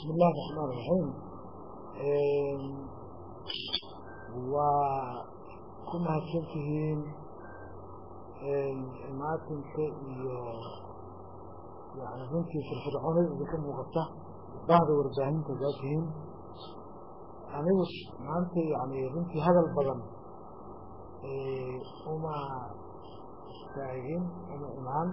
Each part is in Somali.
bismi illahi raxmaan raxiim waa ku mahadsan tihiin imaatinka iyo yani runtii firfircoonada idinka muuqata bahda warbaahinta gaa tihiin anigu maanta yani runtii hadal badan uma istaagin uma imaan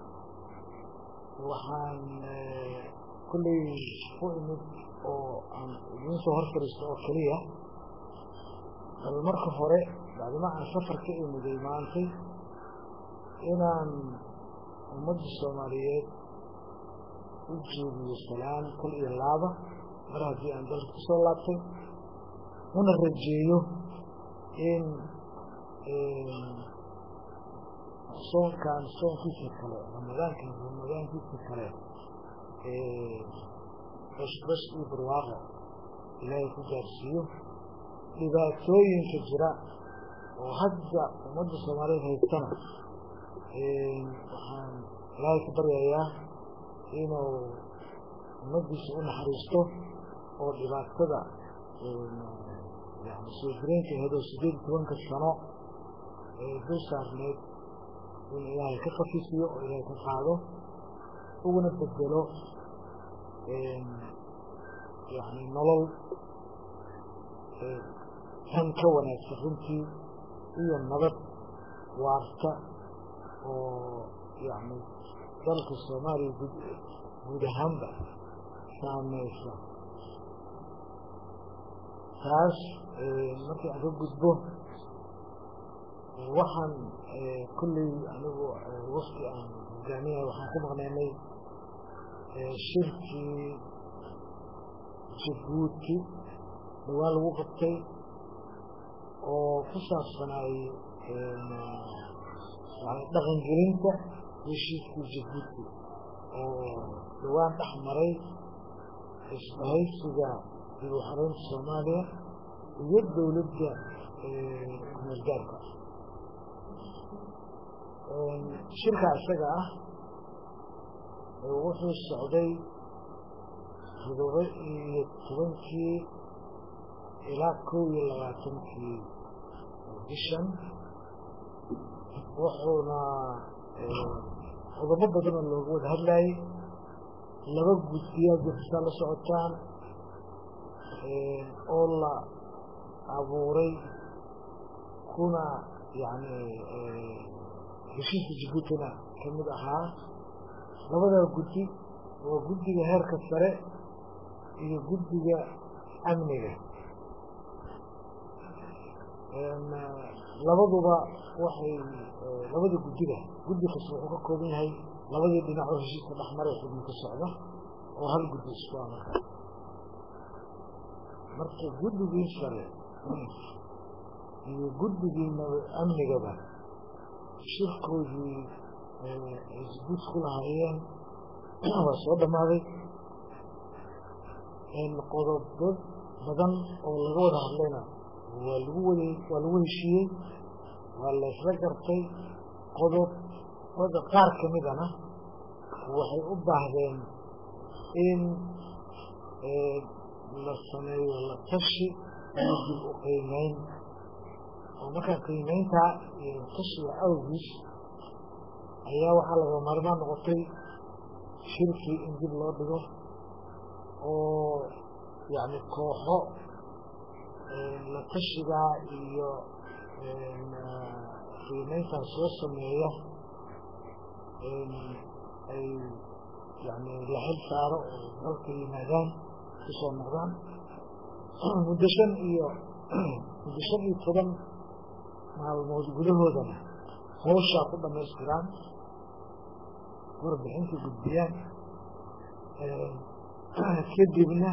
waxaan kulley u imid oo aan idiin soo hor fariisto oo keliya bal marka hore bacdima aan safar ka imiday maantay inaan ummadda soomaaliyeed u jeediyo salaan kal iyo laaba mar haddii aan dalka ku soo laabtay una rajeeyo in soonkan soonkiisa kale ramadaankan ramadaankiisa kale bashbash iyo barwaaqo ilaahay ku gaarsiiyo dhibaatooyinka jira oo hadda ummadda soomaaliyeed haystana waxaan ilaahay ka baryayaa inuu ummaddiisa u naxariisto oo dhibaatada yani soo jireenka aheedoo sideed iyo tobanka sano ee dul saarneed in ilaahay ka khafiifiyo oo ilaahay ka qaado uguna bedelo yani nolol tan ka wanaagsan runtii iyo nabad waarta oo yani dalka soomaaliya guud ahaanba saameysa taas markii aan ka gudbo waxaan kulley anigu wafti aan hogaamiyahay waxaan ku maqnaynay shirkii jabuuti dhawaan lagu qabtay oo ku saabsanaay yani dhaqangelinta heshiiskii jabuuti oo dhawaan dhex maray isbahaysiga dib u xareynta soomaaliya iyo dowladda kumeelgaarka shirka isaga ah wuxuu socday todoba iyo tobankii ilaa kow iyo labaatankii bishan wuxuuna qodobo badan oo looga wada hadlayay laba guddiyaa jirtaa la socotaan oo la abuuray kuna yani heshiiska jabuutina ka mid ahaa labadaa guddi waa guddiga heerka sare iyo guddiga amniga labaduba waxay labada guddiga guddi kasta wuxuu ka kooban yahay labadii dhinac oo heshiiska dhexmaray xubin ka socda oo hal guddi isku ah marka marka guddigii sare iyo guddigii amnigaba shirkoodii jabuut ku lahaayeen waa soo dhammaaday qodobo badan oo laga wada hadlayna waa lagu wada waa lagu heshiiyey waa la isla gartay qodobada qaar ka midana waxay u baahdeen in la sameeyo la tashi iyo dib u qiimeyn oo markaa qiimeyntaa iyo tashiga awgiis ayaa waxaa laga maarmaan noqotay shirkii in dib loo dhigo oo yani kooxo la tashigaa iyo qiimeyntaa soo sameeya ay yani la xil saaro oo dalka yimaadaan kusoo noqdaan muddo shan iyo muddo shan iyo toban maalmood gudahoodana hawshaa ku dhamaystiraan warbixinta gudbiyaan kadibna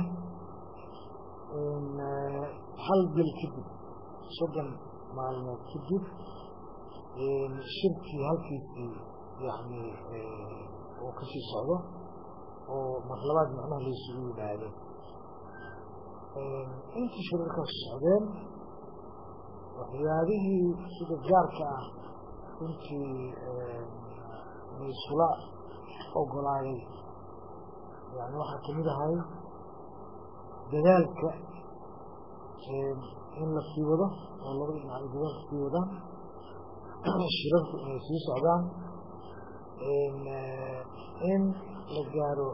hal bil kadib soddon maalmood kadib shirkii halkiisii yani oo kasii socdo oo marlabaad macnaha laysugu yimaado intii shirarkaas socdeen waxyaabihii sida gaarka ah runtii laysula ogolaaday yani waxaa kamid ahay dadaalka in la sii wado oo labada dhinac ay dadaalka sii wadaan shirarku inay sii socdaan in la gaaro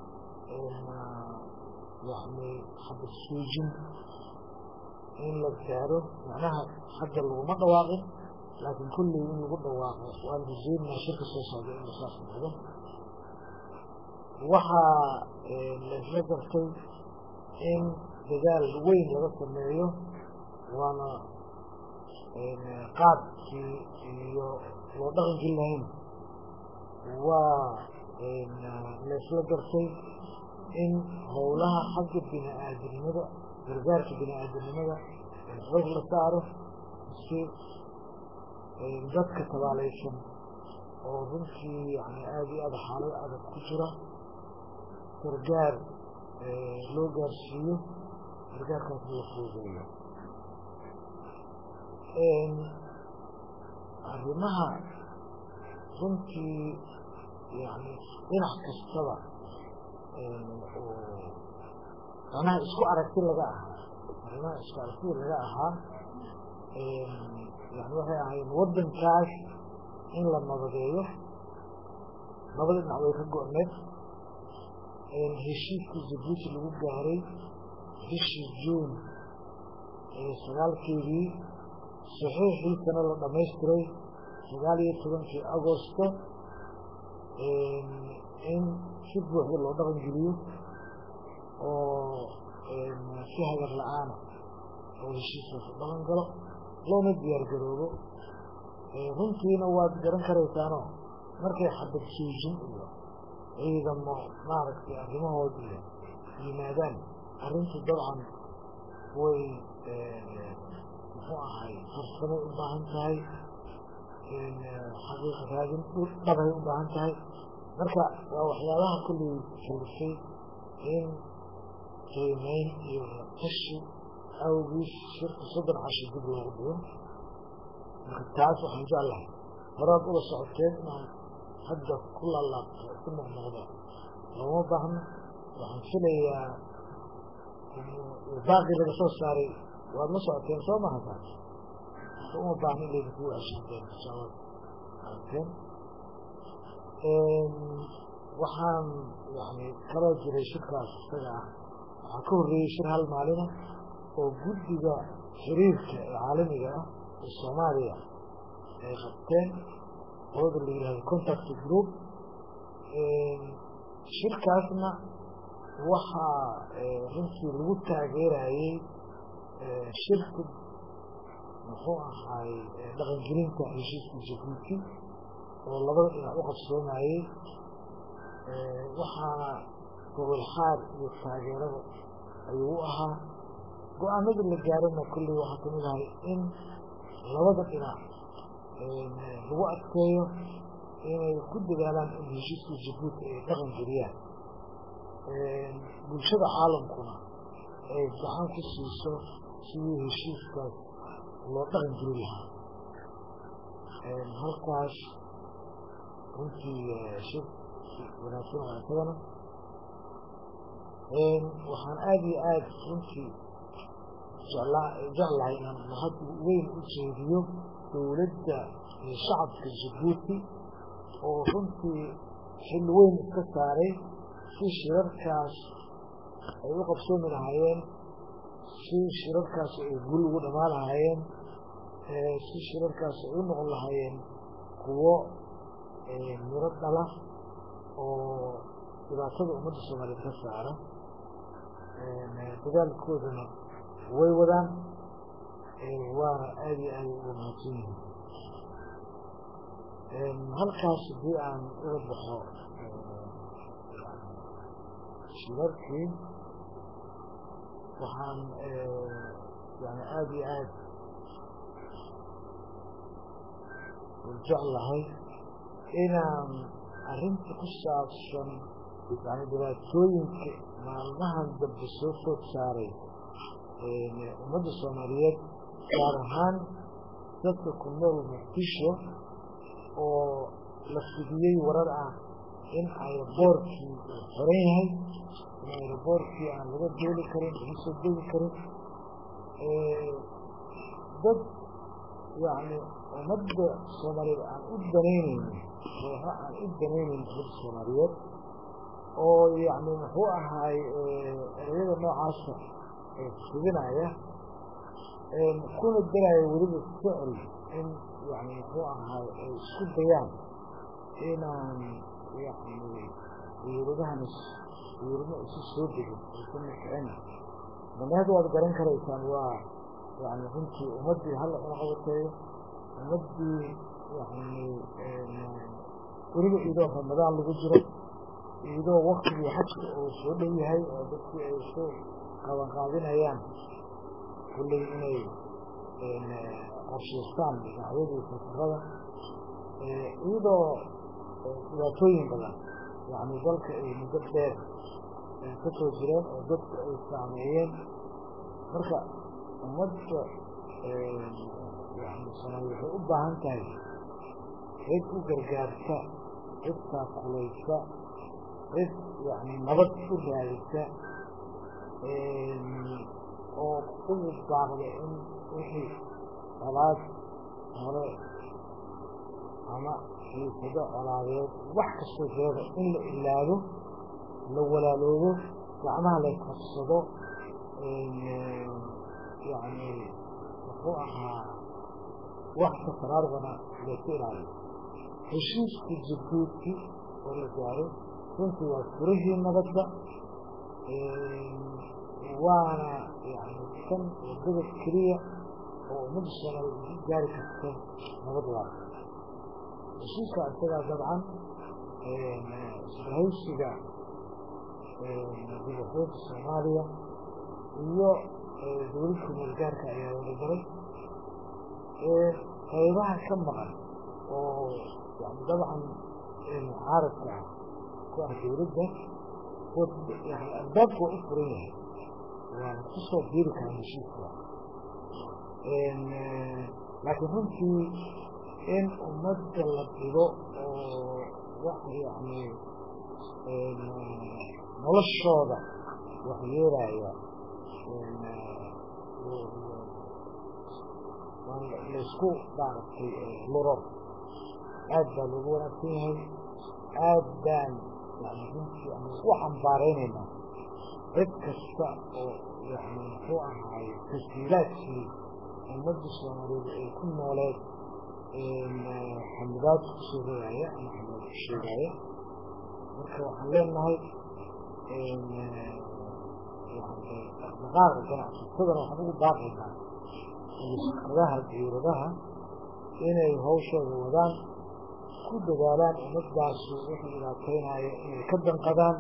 yani xabad suujin in la gaaro macnaha hadda laguma dhawaaqin laakiin kulley in lagu dhawaaqo waan rajeynaa shirka soo socda inuu saas noqdo waxaa laisla gartay in dadaal weyn laga sameeyo waana qaabkii iyo loo dhaqankii lahayn waa laisla gartay in howlaha xagga bini aadamnimada gargaarka bini aadamnimada xoog la saaro si dadka tabaalaysan oo runtii yani aada iyo aada xaalad adag ku jira gargaar loo gaarsiiyo gargaarkaas la fuudeeyo arrimaha runtii yani dhinac kastaba macnaha isku aragti laga ahaa arrimaha isku aragti laga ahaa yani waxay ahayn waddankaas in la nabadeeyo labada dhinac way ka go-need heshiiskii jabuuti lagu gaaray bishii juun sagaalkeedii saxiixiisana la dhamaystiray sagaal iyo tobankii agosto in si buuxda loo dhaqan geliyo oo si hagar la-aana oo heshiiskaas u dhaqan galo loona diyaar garoobo runtiina waad garan karaysaano markay xabad suujin iyo ciidamo maaragtay arrimahood iyo yimaadaan arrintu dabcan way muxuu ahay farsamay u baahan tahay xaqiiqa raadin dhabay u baahan tahay marka waa waxyaabaha kulley kalifay in qiimeyn iyo tashi awgiis shirka soddon cashi dib loogu dhigo marka taas waxaan jeclahay horaad ula socoteen inaan hadda ku laalaabto ku noqnoqdo looma baahno waxaan filayaa baaqii laga soo saaray waad la socoteen soo maha taas uma baahno in laydinku ashanteen inshaalla aragteen waxaan yani kaloo jiray shirkaas isaga ah waxaa ka horreeyey shir hal maalina oo guddiga xiriirka ee caalamiga ah ee soomaaliya ay qabteen ooda la yihahdo contact group shirkaasna waxaa runtii lagu taageerayey shirka muxuu ahaay dhaqangelinta heshiiska jabuuti oo labada dhinac u qabsoomayey waxaana gobol xaar iyo taageerada ayuu u ahaa go-aanadii la gaarana kolley waxaa kamid ahay in labada dhinac lagu adkeeyo inay ku dadaalaan in heshiiska jabuuti ay dhaqan geliyaan bulshada caalamkuna ay gacan ku siiso sidii heshiiskaas loo dhaqan geli lahaa halkaas runtii shir wanaagsan waa isagana waxaan aada iyo aada runtii jeclaa jeclahay inaan mahad weyn u jeediyo dowladda iyo shacabka jabuuti oo runtii xil weyn iska saaray si shirarkaas ay u qabsoomi lahaayeen si shirarkaas ay gul ugu dhamaan lahaayeen si shirarkaas ay u noqon lahaayeen kuwo miro dhala oo dhibaatada ummadda soomaaliyeed ka saara dadaalkoodana way wadaan waana aada iyo aada uga mahadsan yihiin halkaas haddii aan uga baxo shirarkii waxaan yani aada iyo aada jeclahay inaan arrinta ku saabsan yani dhibaatooyinka maalmahan dambe soo food saaray ummadda soomaaliyeed gaar ahaan dadka ku nool muqdisho oo la fidiyey warar ah in ay boorkii xiran yahay in aeroboortkii aan laga dooli karin laga soo degi karin dad yani ummadda soomaaliyeed aan u danaynaynin kooxa aan u danaynayn ummadda soomaaliyeed oo yani muxuu ahaay ereyada noocaasa fidinaya kuna daraya weliba ficil in yani muxuu ahaay ay isku dayaan inaan yani diyuuradahan diyuurada isu soo degin ay ku nafcin damaad waad garan karaysaan waa yani runtii ummaddii halla una qabateeyo ummaddii yani weliba idoo ramadaan lagu jiro idoo waktigii xajka uu soo dhow yahay oo dadkii ay isu qabanqaadinayaan kulley inay qorshaystaan dacwadii safarada iyadoo dhibaatooyin badan yani dalka ay muddo dheer ka soo jireen oo dadku ay saameeyeen marka ummadda yani soomaaliya waxay u baahan tahay cid u gargaarta cid taakulaysa cid yani nabad u raadisa oo ugu baaqda in wixii colaad hore ama xiisado colaadeed wax kastoo jirada in la ilaado la walaaloobo gacmaha la qabsado yani muxuu ahaa wax sakaraarbana layska ilaaliyo heshiiska jabuuti oo la gaaro runtii waa furihii nabadda waana yani kan wadada keliya oo ummadda soomaaliyeed ku gaari karta nabad waara heshiiska isagaa dabcan isbahaysiga dibaxoodka soomaaliya iyo dowladka meelgaarka ayaa wada galay qaybaha ka maqan oo yani dabcan mucaaradka ah ku ah dowladda yani albaabka waa u furan yahay waana kusoo biiri karaa heshiiska laakiin runtii in ummadda la dhigo oo wax yani noloshooda wax yeelaya laysku maaragtay luro aad baa loogu wanaagsan yahay aad baan yani runtii ama u xambaaraynaynaa cid kasta oo yani muxuu ahaay tashiilaadkii ummadda soomaaliyeed ay ku nooleed xamidaad ku sheegaya ama xamidaad ku sheegaya marka waxaan leenahay dhaqaaqa ganacsatadana waxaan ugu baaqaynaa shirkadaha diiradaha inay hawshooda wadaan ku dadaalaan ummadaasu wixii dhibaataynaya inay ka danqadaan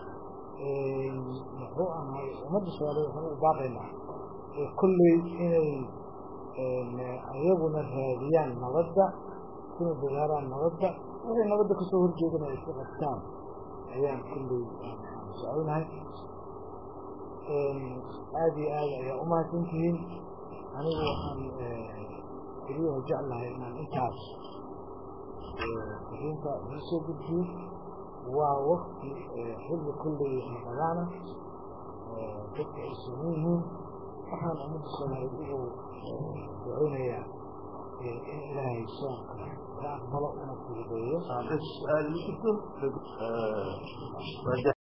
muxuu ahay ummadda soomaaliyeed waxaan ugu baaqaynaa kolley inay ayaguna raadiyaan nabadda kuna dadaalaan nabadda wixii nabadda kasoo horjeedana ay ku qabtaan ayaan kolley soconahay aada iyo aad ayaa umahadsan tihiin anigu waxaan keliyaha jeclahay inaan intaas fariinta ii soo gudbiyo waa wakti xilli kolley ramadaana dadka ay sooman yihiin waxaan ummadda soomaaliyeed ugu duceynayaa in ilaahay soonka ka aqbalo una fududeeyo